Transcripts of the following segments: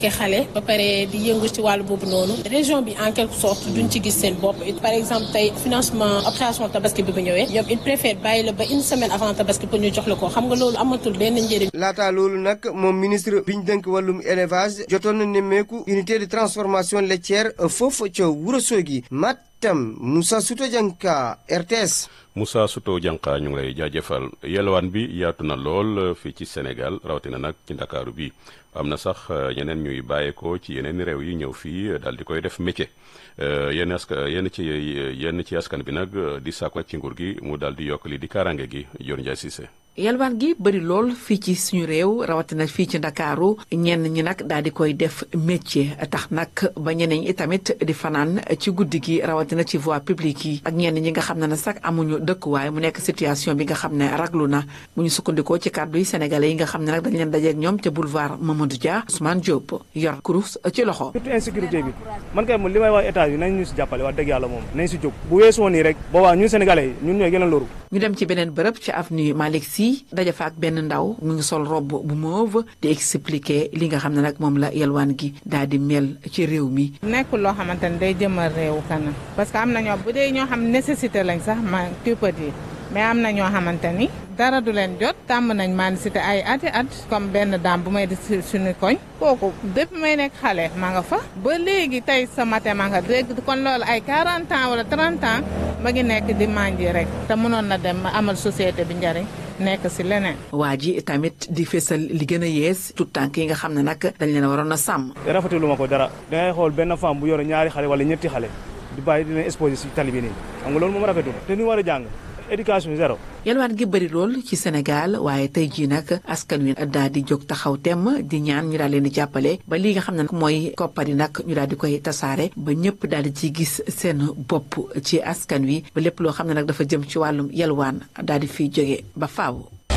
ke xale ba pare di yëngu ci wàllu boobu noonu région bi en quelque sorte duñ ci gis seen bopp par exemple tey financement opération tabaski bi bu ñëwee ñoom il préfère bàyyi la ba une semaine avant tabaski pour ñu jox la ko xam nga loolu amatul benn njëriñ. laataa loolu nag moom ministre bi ñu dënk wàllum élevage jotoon na nemmeeku unité de transformation laitière foofu ca Ourossogui Matam Moussa Souto Dianka RTS. Moussa Souto Dianka ñu ngi lay jaajëfal yelwaan bi yaatu na lool fii ci Sénégal rawatina nag ci ndakaaru bi am na sax ñeneen ñuy bàyyeekoo ci yeneen réew yi ñëw fii daal di koy def métier yenn askan yenn ci yenn ci askan bi nag di sàkku ci nguur gi mu daal di yokk li di kaaraange gi Dior Ndiaye Cissé. yalwaan gi bëri lool fii ci suñu réew rawatina fii ci ndakaaru ñenn ñi nag daal di koy def métier tax nag ba ñeneen ñi tamit di fanaan ci guddi gi rawatina ci voie publique yi ak ñenn ñi nga xam ne ne sax amuñu dëkkuwaay mu nekk situation bi nga xam ne raglu na bu ñu sukkandikoo ci kàddu yi sénégalais yi nga xam ne nag dañ leen dajeeg ñoom ca boulevard Mamadou Dia Ousmane Diop yor kurus ci loxo. surtout insécurité bi man kay li may wax état bi nañ ñu si jàppale wax dëgg yàlla moom nañ si jóg bu weesoo nii rek boobaa ñun sénégalais yi ñun ñooy gën a loru ñu dem ci beneen bërëb ci avenue Malick Sy daje fa ak benn ndaw mu ngi sol robe bu mauve di expliquer li nga xam ne nag moom la yalwaan gi daal di mel ci réew mi. nekkul loo xamante ne day jëmal réew kanam parce que am na ñoo bu dee ñoo xam nécessité lañ sax ma tu peux dire mais am na ñoo xamante ni dara du leen jot tàmm nañ maa cité ay ati at comme benn daam bu may di suñu koñ kooku depuis may nekk xale ma nga fa ba léegi tey sa matin ma nga dégg kon loolu ay 40 ans wala 30 ans ma ngi nekk di manji rek te mënoon na dem amal société bi njariñ nekk si leneen. waa ji tamit di fésal li gën a yees tout tànk yi nga xam ne nag dañ leen waroon a sàmm. rafetlu ma ko dara dangay xool benn femme bu yore ñaari xale wala ñetti xale di bàyyi di leen exposé si tali bi nii xam nga loolu moom rafetul te ñu war a jàng éducation zéro. yalwaan gi bëri lool ci Sénégal waaye tey jii nag askan wi daal di jóg taxaw temm di ñaan ñu daal leen di jàppale ba li nga xam ne mooy koppar yi nag ñu daal di koy tasaare ba ñëpp daal di ci gis seen bopp ci askan wi ba lépp loo xam ne nag dafa jëm ci wàllum yalwaan daal di fiy jóge ba faaw.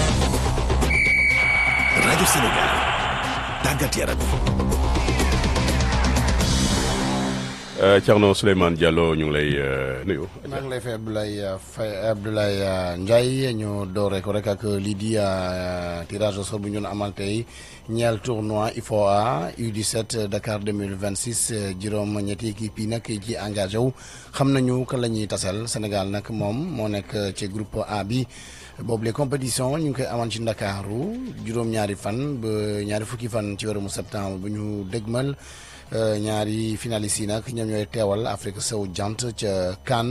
rajo Sénégal tàggat yaram. Thierno Souleymane Diallo ñu ngi lay nuyu. maa ngi lay fay Abdoulaye Faye Abdoulaye Ndiaye ñu doore ko rek ak lii di tirage au sort bu ñu doon amal tey ñeel tournoi IFOA U17 Dakar 2026 juróom ñetti équipe yi nag ci engagé wu xam nañu kan la ñuy tasal Sénégal nag moom moo nekk ci groupe A bi. boobu les compétitions ñu ngi koy amal ci ndakaaru juróom-ñaari fan ba ñaari fukki fan ci weeru septembre bu ñu dëgmal ñaari finalistes yi nag ñoom ñooy teewal Afrique sowu jant ca CAN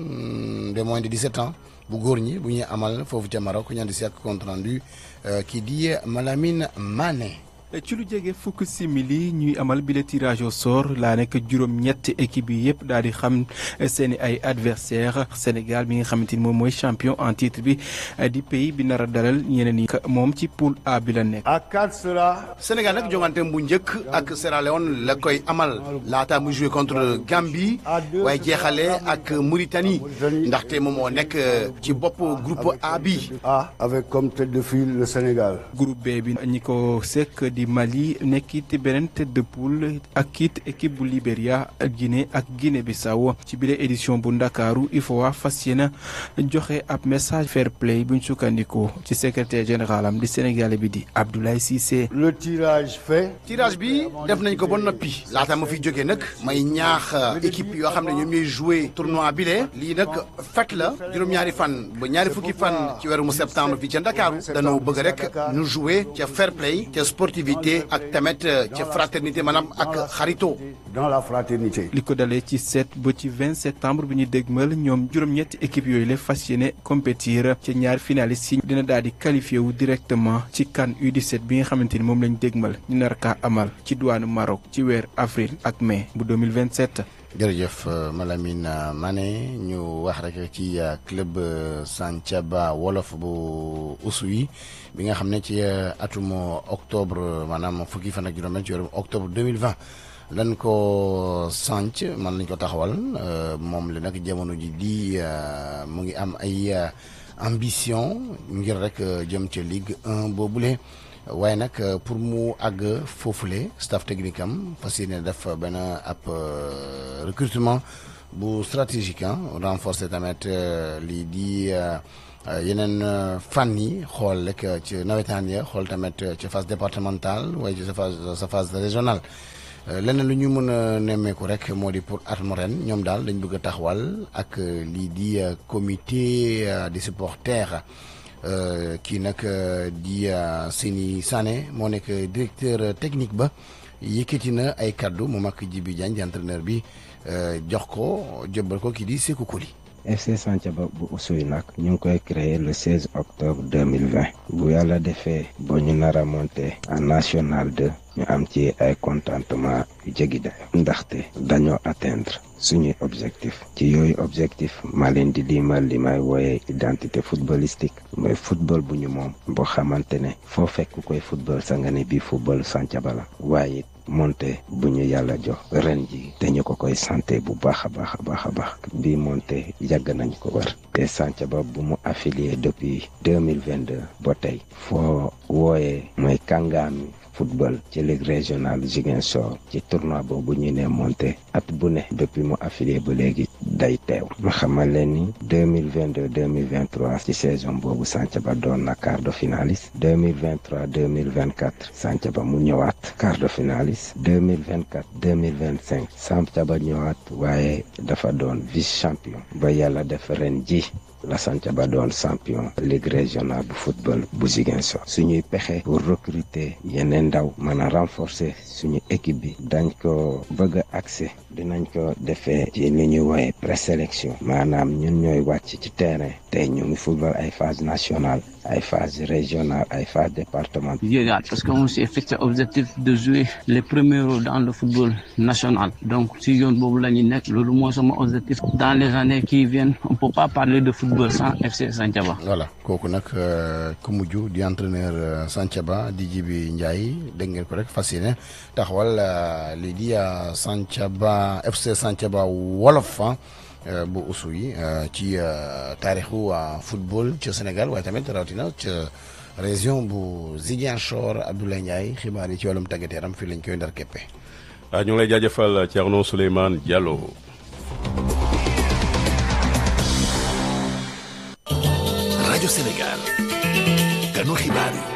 de moins de 17 ans bu góor ñi bu ñuy amal foofu ca Maroc ñaan di si ak compte rendu kii di Malamine Mané. ci lu jege fukk simili ñuy amal bile tirage au sort laa nekk juróom-ñett équipe yi yëpp daal di xam seen i ay adversaire Sénégal bi nga xamante ni moom mooy champion en titre bi di pays bi nar a dalal ñeneen yi moom ci poule A bi la nekk. Sénégal nag jonganteem bu njëkk ak Sierra Leone la koy amal laata mu joué contre Gambie waaye jeexale ak Mauritanie ndaxte moom moo nekk ci bopp groupe A bi. avec comme tête de file le Sénégal. groupe B bi ñi ko sekk di Mali nekkit beneen tête de poule ak kit équipe bu Libéria Guinée ak Guinée Bissau ci bile édition bu Ndakaaru IFOA fas yéene joxe ab message fair play buñ sukkandikoo ci secrétaire général am di Sénégalais bi di Abdoulaye Cissé. le tirage fait. tirage bi def nañ ko ba noppi laata ma fi jógee nag may ñaax équipe yoo xam ne ñoom ñooy joué tournoi bi le lii nag fekk la juróom-ñaari fan ba ñaari fukki fan ci weeru septembre fii ca Ndakaaru dañoo bëgg rek ñu joué ca fair play ca sportivité ak tamit ca fraternité maanaam ak xarito. dans la fraternité. li ko dalee ci 7 ba ci 20 septembre bi ñu dégmal ñoom juróom-ñetti équipe yooyu la fas yéene compétir ci ñaar finalistes yi dina daal di qualifié wu directement ci CAN U17 bi nga xamante ni moom lañ dégmal ñu nar kaa amal ci douane Maroc ci weer avril ak mai bu 2027. jërëjëf Malamine Mané ñu wax rek ci club Santhiaba Wolof bu Oussouye bi nga xam ne ci atum octobre maanaam fukki fan ak juróom ci weeru octobre 2020 lan ko sanc man lañ ko taxawal moom la nag jamono ji di mu ngi am ay ambition ngir rek jëm ca Ligue 1 boobule waaye nag pour mu àgg foofule staff technique am fas yéene def benn ab recrutement bu stratégique ah renforcer tamit lii di yeneen fànn yi xool rek ci nawetaan ya xool tamit ci phase départementale waaye ci sa phase sa phase régionale leneen lu ñu mën a nemmeeku rek moo di pour at mu ren ñoom daal dañ bëgg a taxawal ak lii di comité des supporters kii nag di Seni Sané moo nekk directeur technique ba yëkkati na ay kaddu moom ak Djibi Diagne di entraîneur bi jox ko jëbbal ko kii di Sékou Koli FC Santhiaba bu Oussouye nag ñu ngi koy créé le 16 octobre 2020 bu yàlla defee ba ñu nar a monté en national 2 ñu am ci ay contentement yu jéggi dayo ndaxte dañoo atteindre suñuy objectif ci yooyu objectif ma leen di limal li may wooyee identité footballistique mooy football bu ñu moom boo xamante ne foo fekk koy football sa nga ne bii football Santhiaba la waaye monté bu ñu yàlla jox ren ji te ñu ko koy santé bu baax a baax a baax a baax bii monté yàgg nañ ko war te Santhiaba bu mu affilié depuis deux mille vingt deux ba tey foo wooyee mooy kàngaami football ci ligue régionale Ziguinchor ci tournoi boobu ñu ne monté at bu ne depuis mu affilié ba léegi day teew ma xamal leen ni deux mille vingt deux deux mille vingt trois ci saison boobu Santhiaba doon na quart de finaliste deux mille vingt trois deux mille vingt quatre Santhiaba mu ñëwaat quart de finaliste deux mille vingt quatre deux mille vingt cinq Santhiaba ñëwaat waaye dafa doon vice champion ba yàlla def ren ji la Santhiaba doon champion ligue régionale bu football bu Ziguinchor suñuy pexe pour recruter yeneen ndaw mën a renforcer suñu équipe bi dañ ko bëgg a accès dinañ ko defee ci li ñuy wooye présélection maanaam ñun ñooy wàcc ci terrain tey ñu ngi football ay phase nationale ay phase régionale ay phase départementale parce qu'on s'est fixé objectif de jouer les premiers rôles dans le football national donc si yoon boobu la ñuy nekk loolu mooy sama objectif dans les années qui viennent on peut pas parler de football sans FC Santhiaba voilà kooku nag ku mujj di entraîneur Santhiaba di Djibi Ndiaye dégg ngeen ko rek fas yéene taxawal lii di Santhiaba FC Santhiaba wolof bu Oussouye ci taarixu football ci Sénégal waaye tamit rawatina ci région bu Ziguinchor Abdoulaye Ndiaye xibaar yi ci wàllum tàggat yaram fii lañ koy ndar képpe. ñu ngi lay jaajëfal Thierno Souleymane Diallo. rajo Sénégal. ganu xibaar yi.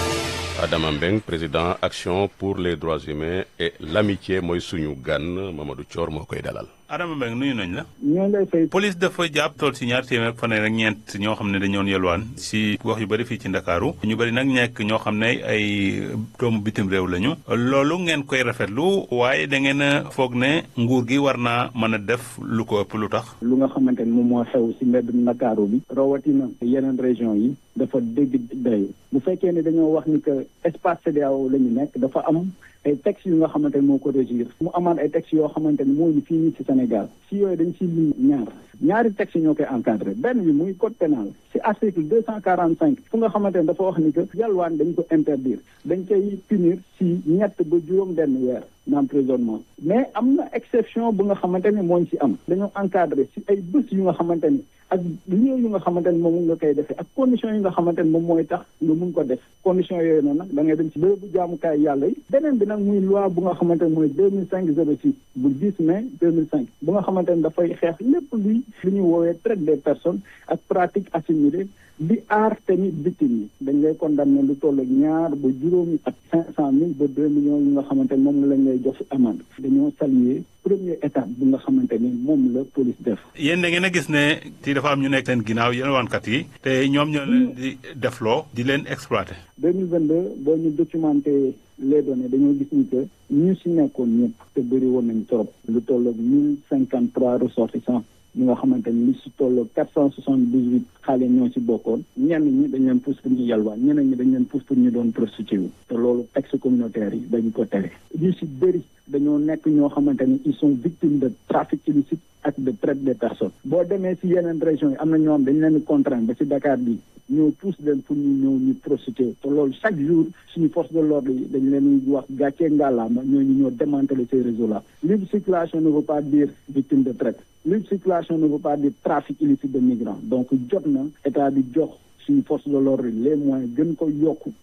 Adama Mbeng président action pour les droits humains et l'amitié mooy suñu gan Mamadou Thior moo koy dalal. Adama Mbengue nuyu nañ la. ñoo lay fay. police dafa jàpp tool si ñaar téeméer fanweer ak ñeent ñoo xam ne dañoon yelwaan si gox yu bëri fii ci Ndakaaru ñu bëri nag nekk ñoo xam ne ay doomu bitim réew lañu. loolu ngeen koy rafetlu waaye da ngeen a foog ne nguur gi war naa mën a def lu ko ëpp lu tax. lu nga xamante ni moom moo xew si mbedd Ndakaaru bi. rawatina yeneen région yi. dafa dégg day bu fekkee ne dañoo wax ni que espace CEDEAO la ñu nekk dafa am ay textes yu nga xamante ni moo ko régir mu amaan ay textes yoo xamante ni moo ñu fii nii ci Sénégal si yooyu dañ si lim ñaar ñaari textes ñoo koy encadré benn bi muy code pénal si article deux cent quarante cinq fu nga xamante ni dafa wax ni que yalwaan dañ ko interdire dañ koy punir si ñett ba juróom benn weer d'emprisonnement mais am na exception bu nga xamante ni mooñ si am dañoo encadré si ay bés yu nga xamante ni ak lieu yu nga xamante ni moom nga koy defee ak conditions yi nga xamante ni moom mooy tax nga mun ko def conditions yooyu noonu nag da ngay dem si bërëbu jaamukaay yàlla yi beneen bi nag muy loi bu nga xamante ni mooy deux mille cinq zéro six bu 10 mai deux mille cinq bu nga xamante ni dafay xeex lépp luy lu ñuy woowee traite des personnes ak pratique assimilée di aar tamit victime yi dañ lay condamné lu toll ak ñaar ba juróomi ak cinq cent mille ba deux millions yi nga xamante ni moom lañ lay jox si amende dañoo saluer première étape bu nga xamante ni moom la police def. yéen da ngeen a gis ne ci dafa am ñu nekk seen ginnaaw yalwaankat yi te ñoom ñoo leen di defloo di leen exploité. deux mille vingt deux boo ñu documenté les données dañoo gis ni que ñu si nekkoon ñëpp te bëri woon nañ trop lu toll ak mille cinquante trois ressortissants ñi nga xamante ni li si toll quatre cent soixante dix huit xale ñoo si bokkoon ñenn ñi dañ leen pousse pour ñu yalwaan ñeneen ñi dañ leen pousse pour ñu doon prostitué wu te loolu texte communautaire yi dañ ko tere ñu si bëri dañoo nekk ñoo xamante ni ils sont victimes de trafic illicite ak de traite des personnes boo demee si yeneen régions yi am na ñoo xam dañ leen di contraindre ba si Dakar bi ñoo pousse leen pour ñu ñëw ñu prostitué te loolu chaque jour suñu force de l'ordre yi dañ leen di wax gàccee ngàllaama ñooñu ñoo démanteler ces réseaux là libre circulation ne veut pas dire victime de traite libre circulation ne veut pas dire trafic illicite de migrants donc jot na état bi jox suñu force de l'ordre les moyens gën ko yokku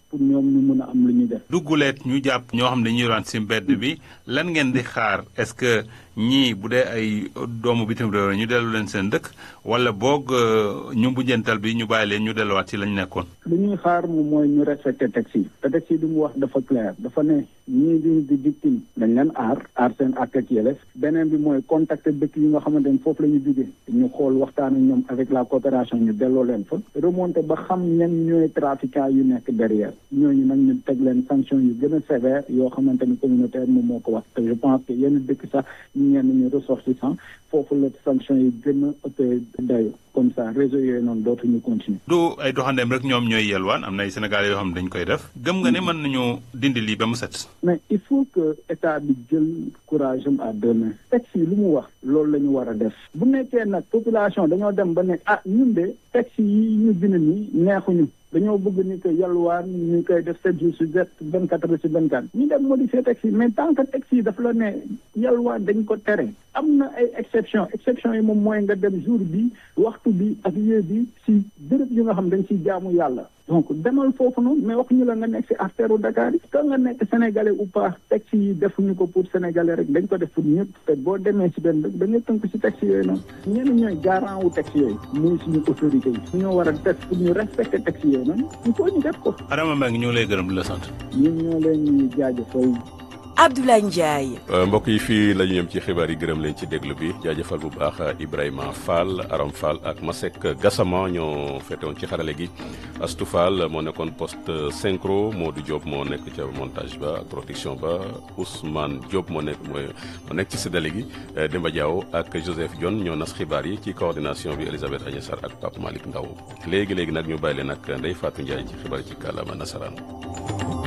pour ñoom ñu mun a am lu ñu def. dugguleet ñu jàpp ñoo xam ne dañuy yalwaan si mbedd bi lan ngeen di xaar est-ce que ñii bu dee ay doomu bitim réew ñu dellu leen seen dëkk wala boog ñu mujjantal bi ñu bàyyi leen ñu delluwaat ci lañ nekkoon. lu ñuy xaar moom mooy ñu respecté texte yi te texte yi li mu wax dafa clair dafa ne ñii di di victime dañ leen aar aar seen ak ak yelef beneen bi mooy contacter dëkk yi nga xamante ne foofu la ñu jugee ñu xool waxtaan ak ñoom avec la coopération ñu delloo leen fa remonté ba xam ñan ñooy trafiquants yu nekk derrière ñooñu nag ñu teg leen sanction yu gën a sévère yoo xamante ni communautaire moom moo ko wax te je pense que yenn dëkk sax ñu ñenn ñu ressortissant foofu la sanction yi gën a ëppee dayo comme ça réseau yooyu noonu dootuñu continuer du ay doxandeem rek ñoom ñooy yelwaan am na ay Sénégalais yoo xam ne dañ koy def gëm nga ne mën nañu dindi lii ba mu set. mais il faut que état bi jël courage am à deux mains texte yi lu mu wax loolu la ñu war a def bu nekkee nag population dañoo dem ba nekk ah ñun de texte yi ñu bind nii neexuñu dañoo bëgg ni que yalwaan ñu koy def sept jours sur sept vingt quatre heures sur vingt quatre ñu dem modifier texte yi mais tant que texte yi dafa la ne yalwaan dañ ko tere am na ay exception exception yi moom mooy nga dem jour bi waxtu bi ak lieu bi si béréb yi nga xam dañ siy jaamu yàlla donc demal foofu noonu mais wax ñu la nga nekk si artère u Dakar yi que nga nekk sénégalais ou pas texte yi defuñu ko pour sénégalais rek dañ ko def pour ñëpp te boo demee si benn da nga tënk si texte yooyu noonu ñenn ñooy garant wu texte yooyu muy suñu autorité yi suñoo war a def pour ñu respecter texte yooyu noonu il faut ñu def ko Adama Mbengue ñu ngi lay gërëm di la sant. ñun ñoo leen ñuy jaajëfal Abdoulaye Ndiaye. mbokk yi fii la ñu yem ci xibaar yi gërëm leen ci déglu bi jaajëfal bu baax Ibrahima Fall Aram Fall ak Masek Gassama ñoo fetewoon ci xarale gi Astou Fall moo nekkoon poste synchro Modou Diop moo nekk ca montage ba ak production ba Ousmane Diop moo nekk mooy moo nekk ci séddale gi Demba Diaw ak Joseph Dione ñoo nas xibaar yi ci coordination bi Elisabeth Agnès Sarr ak Pape Malick Ndaw léegi léegi nag ñu bàyyi leen ak Ndeye Fatou Ndiaye ci xibaar yi ci kàllaama nasaraan